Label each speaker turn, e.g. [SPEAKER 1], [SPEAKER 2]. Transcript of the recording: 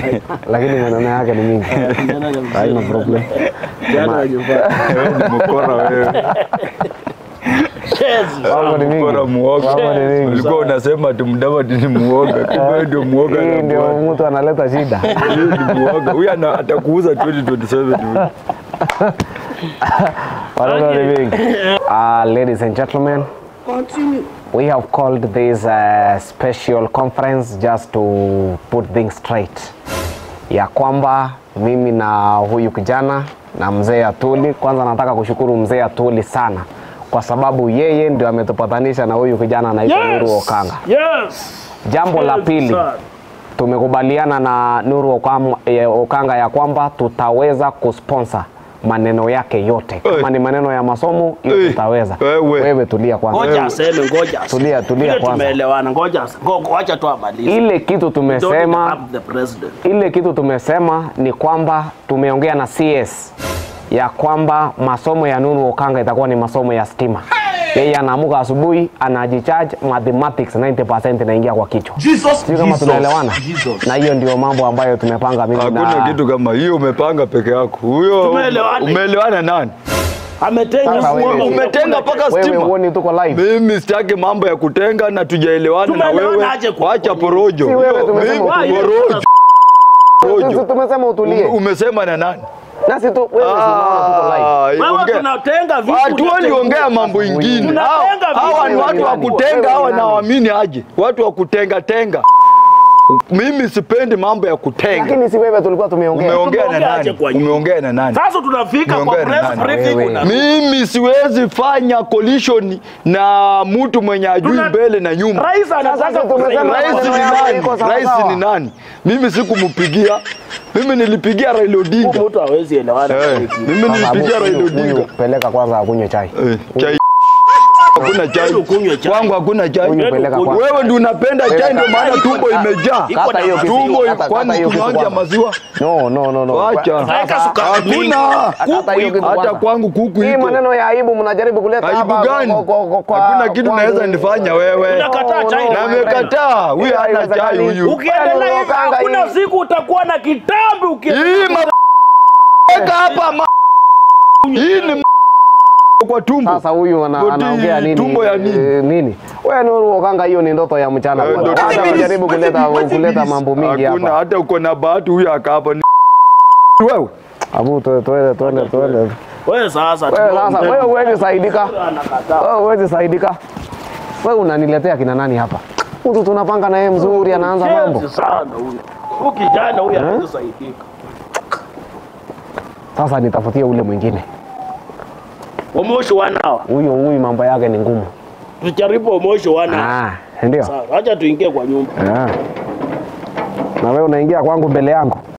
[SPEAKER 1] lakini maneno yake ni mingi. Haina problem.
[SPEAKER 2] Jana nyumbani.
[SPEAKER 3] Wewe ni mkora wewe.
[SPEAKER 1] Mambo ni mingi.
[SPEAKER 3] Mkora muoga.
[SPEAKER 1] Mambo ni mingi.
[SPEAKER 3] Ulikuwa unasema ati Mudavadi ni muoga. Kumbe wewe ndio muoga.
[SPEAKER 1] Hii
[SPEAKER 3] na
[SPEAKER 1] ndio
[SPEAKER 3] bwana.
[SPEAKER 1] mtu analeta shida.
[SPEAKER 3] Huyu ni muoga. Huyu ana- atakuuza 2027 tu.
[SPEAKER 1] Maneno ni mingi. Uh, ladies and gentlemen, we have called this uh, special conference just to put things straight, ya kwamba mimi na huyu kijana na mzee Atuli, kwanza nataka kushukuru mzee Atuli sana kwa sababu yeye ndio ametupatanisha na huyu kijana anaitwa Nuru Okanga.
[SPEAKER 2] Yes.
[SPEAKER 1] Jambo la
[SPEAKER 2] Yes,
[SPEAKER 1] pili,
[SPEAKER 2] sir.
[SPEAKER 1] tumekubaliana na Nuru Okam- eh, Okanga ya kwamba tutaweza kusponsor maneno yake yote. Kama
[SPEAKER 3] Eh.
[SPEAKER 1] ni maneno ya masomo hiyo
[SPEAKER 3] Eh.
[SPEAKER 1] tutaweza.
[SPEAKER 3] Wewe.
[SPEAKER 1] Wewe tulia kwanza.
[SPEAKER 2] Ngoja aseme, ngoja aseme.
[SPEAKER 1] Tulia, tulia
[SPEAKER 2] Vile
[SPEAKER 1] kwanza.
[SPEAKER 2] Tumeelewana, ngoja ase- ngo- ngoja tu amalize.
[SPEAKER 1] Ile kitu
[SPEAKER 2] Don't
[SPEAKER 1] tumesema
[SPEAKER 2] interrupt the president.
[SPEAKER 1] ile kitu tumesema ni kwamba tumeongea na CS ya kwamba masomo ya Nuru Okanga itakuwa ni masomo ya stima. Yeye anaamuka asubuhi anajicharge mathematics 90% inaingia kwa kichwa. Sio kama tunaelewana? Na hiyo ndio mambo ambayo tumepanga mimi
[SPEAKER 3] Hakuna
[SPEAKER 1] na
[SPEAKER 3] kitu kama hiyo umepanga peke yako. Huyo
[SPEAKER 2] Tumeelewana.
[SPEAKER 3] umeelewana nani?
[SPEAKER 2] Ametenga
[SPEAKER 1] Sasa wewe-
[SPEAKER 2] stima,
[SPEAKER 3] Umetenga mpaka
[SPEAKER 1] wewe
[SPEAKER 3] stima.
[SPEAKER 1] uone tuko live.
[SPEAKER 3] Mimi sitaki mambo ya kutenga na tujaelewana na
[SPEAKER 2] Tumeelewana
[SPEAKER 3] wewe.
[SPEAKER 2] aje kwa-
[SPEAKER 3] Wacha porojo.
[SPEAKER 1] Si wewe tumesema
[SPEAKER 3] Mimi
[SPEAKER 1] utulie.
[SPEAKER 3] porojo.
[SPEAKER 1] Sisi
[SPEAKER 3] Porojo.
[SPEAKER 1] tumesema utulie.
[SPEAKER 3] Umesema na nani?
[SPEAKER 1] Nasi tu wewe unaona tuko live.
[SPEAKER 3] Ah,
[SPEAKER 2] Wewe
[SPEAKER 3] ongea.
[SPEAKER 2] tunatenga vitu.
[SPEAKER 3] Watu waliongea mambo ingine.
[SPEAKER 2] Tunatenga
[SPEAKER 3] Hao- Hawa ni
[SPEAKER 2] vitu.
[SPEAKER 3] watu wa
[SPEAKER 1] Wewe ni
[SPEAKER 3] kutenga,
[SPEAKER 1] nani?
[SPEAKER 3] hawa
[SPEAKER 1] Wewe ni nani?
[SPEAKER 3] nawaamini aje? Watu wa kutenga tenga. Mimi sipendi mambo ya kutenga.
[SPEAKER 1] Lakini si wewe tulikuwa tumeongea.
[SPEAKER 3] Umeongea na
[SPEAKER 2] Tumeongea aje
[SPEAKER 3] nani?
[SPEAKER 2] kwa nyumba?
[SPEAKER 3] Umeongea na nani?
[SPEAKER 2] Sasa tunafika kwa
[SPEAKER 3] Umeongea na
[SPEAKER 2] press
[SPEAKER 3] nani?
[SPEAKER 2] briefing
[SPEAKER 1] Wewe.
[SPEAKER 2] una
[SPEAKER 3] Mimi siwezi fanya collision na mtu mwenye ajui
[SPEAKER 2] Tuna-
[SPEAKER 3] mbele na nyuma.
[SPEAKER 2] Rais anataka
[SPEAKER 1] Sasa tumesema
[SPEAKER 3] Rais ni
[SPEAKER 1] maneno yako
[SPEAKER 3] nani?
[SPEAKER 1] iko sawa
[SPEAKER 3] Rais
[SPEAKER 1] sawa.
[SPEAKER 3] ni nani? Mimi sikumpigia. Mimi nilipigia Raila Odinga.
[SPEAKER 2] Huyu mtu hawezi elewana.
[SPEAKER 3] Eh, mimi
[SPEAKER 1] Sasa
[SPEAKER 3] nilipigia
[SPEAKER 1] huyu-
[SPEAKER 3] Raila
[SPEAKER 1] huyu
[SPEAKER 3] Odinga.
[SPEAKER 1] Peleka kwanza akunywe chai.
[SPEAKER 3] Eh, chai. Hakuna chai.
[SPEAKER 2] Wewe ukunywe chai.
[SPEAKER 3] Kwangu hakuna chai.
[SPEAKER 1] Huyu peleka kwanza.
[SPEAKER 3] Wewe ndio unapenda chai ndio maana tumbo imejaa.
[SPEAKER 2] Iko
[SPEAKER 1] Kata
[SPEAKER 2] na
[SPEAKER 1] hiyo kitu.
[SPEAKER 3] Tumbo
[SPEAKER 1] Kata- kata
[SPEAKER 3] kwani
[SPEAKER 1] hiyo kitu
[SPEAKER 3] kunyonja
[SPEAKER 1] kwanza.
[SPEAKER 3] maziwa?
[SPEAKER 1] No, no, no, no.
[SPEAKER 3] Wacha.
[SPEAKER 2] Weka sukari mingi.
[SPEAKER 3] Hakuna.
[SPEAKER 1] Kata hiyo kitu
[SPEAKER 3] Hata
[SPEAKER 1] kwanza.
[SPEAKER 3] kwangu kuku
[SPEAKER 1] Hii
[SPEAKER 3] iko.
[SPEAKER 1] maneno ya aibu mnajaribu kuleta
[SPEAKER 3] Aibu
[SPEAKER 1] hapa
[SPEAKER 3] gani?
[SPEAKER 1] kwa- kwa- kwa- kwa-
[SPEAKER 3] Hakuna kitu
[SPEAKER 1] kwa-
[SPEAKER 3] naweza nifanya wewe.
[SPEAKER 2] Unakataa chai
[SPEAKER 3] Na
[SPEAKER 2] na
[SPEAKER 3] amekataa. Huyu
[SPEAKER 1] Hiyo
[SPEAKER 3] hana chai
[SPEAKER 1] haiwezekani.
[SPEAKER 3] huyu.
[SPEAKER 2] Ukiendelea hivi
[SPEAKER 1] Okanga
[SPEAKER 2] hakuna
[SPEAKER 1] hii.
[SPEAKER 2] siku utakuwa na kitambi uki
[SPEAKER 3] Hii ma Weka hapa ma Hii ni ma- kwa tumbo.
[SPEAKER 1] Sasa huyu ana,
[SPEAKER 3] Goti,
[SPEAKER 1] anaongea nini?
[SPEAKER 3] tumbo ya nini?
[SPEAKER 1] Eh, nini? Wewe Nuru Okanga, hiyo ni ndoto ya mchana.
[SPEAKER 3] Eh,
[SPEAKER 1] bwana.
[SPEAKER 3] ndoto.
[SPEAKER 1] Wacha unajaribu kuleta kuleta mambo mingi
[SPEAKER 3] Hakuna
[SPEAKER 1] hapa.
[SPEAKER 3] hata uko na bahati huyu akapa ni wewe.
[SPEAKER 1] Abu tu- tuende tuende tuende.
[SPEAKER 2] Wewe sasa
[SPEAKER 1] Wewe sasa
[SPEAKER 2] tunaongea.
[SPEAKER 1] wewe huwezi saidika.
[SPEAKER 2] Anakataa.
[SPEAKER 1] Wewe huwezi saidika. Wewe unaniletea kina nani hapa? Mtu tunapanga na yeye mzuri anaanza mambo.
[SPEAKER 2] Chezi sana huyu. Huyu kijana huyu hawezi saidika.
[SPEAKER 1] Sasa nitafutie ule mwingine.
[SPEAKER 2] Omoshi wanawa.
[SPEAKER 1] Huyo huyu mambo yake ni ngumu.
[SPEAKER 2] Tujaribu omoshi wanawa.
[SPEAKER 1] Ah, ndio.
[SPEAKER 2] Sawa, acha tuingie kwa nyumba.
[SPEAKER 1] Ah. Na wewe unaingia kwangu mbele yangu.